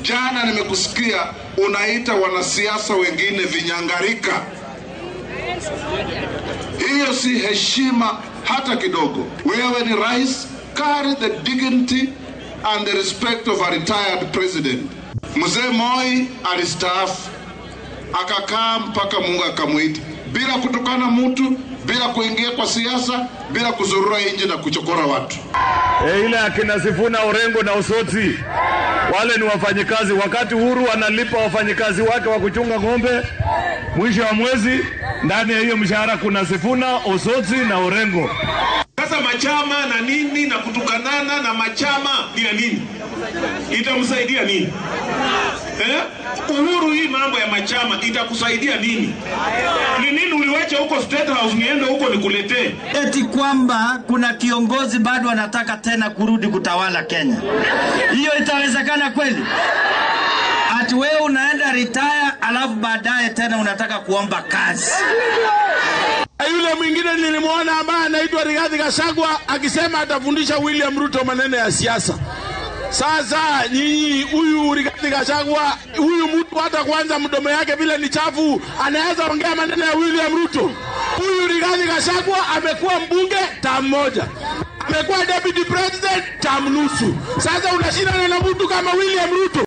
Jana nimekusikia unaita wanasiasa wengine vinyangarika. Hiyo si heshima hata kidogo. Wewe ni rais, carry the dignity and the respect of a retired president. Mzee Moi alistaafu akakaa mpaka Mungu akamwita bila kutukana mtu, bila kuingia kwa siasa, bila kuzurura nje na kuchokora watu. E, ile akina Sifuna Orengo na Osoti wale ni wafanyikazi. Wakati Uhuru analipa wafanyikazi wake wa kuchunga ng'ombe mwisho wa mwezi, ndani ya hiyo mshahara kuna Sifuna, Osoti na Orengo. Sasa machama na nini na kutukanana na machama ni ya nini? Itamsaidia nini eh? Uhuru, hii mambo ya machama itakusaidia nini? Ni nini uliwacha huko State House niende huko nikuletee? eti kwamba kuna kiongozi bado anataka tena kurudi kutawala Kenya. Hiyo itawezekana kweli? Ati wewe unaenda retire alafu baadaye tena unataka kuomba kazi. Yule mwingine nilimwona ambaye anaitwa Rigathi Gachagua akisema atafundisha William Ruto maneno ya siasa. Sasa nyinyi, huyu Rigathi Gachagua, huyu mtu hata kwanza mdomo yake vile ni chafu, anaweza ongea maneno ya William Ruto. Huyu Rigathi Gachagua amekuwa mbunge tamu moja, amekuwa deputy president tamu nusu. Sasa unashindana na mtu kama William Ruto.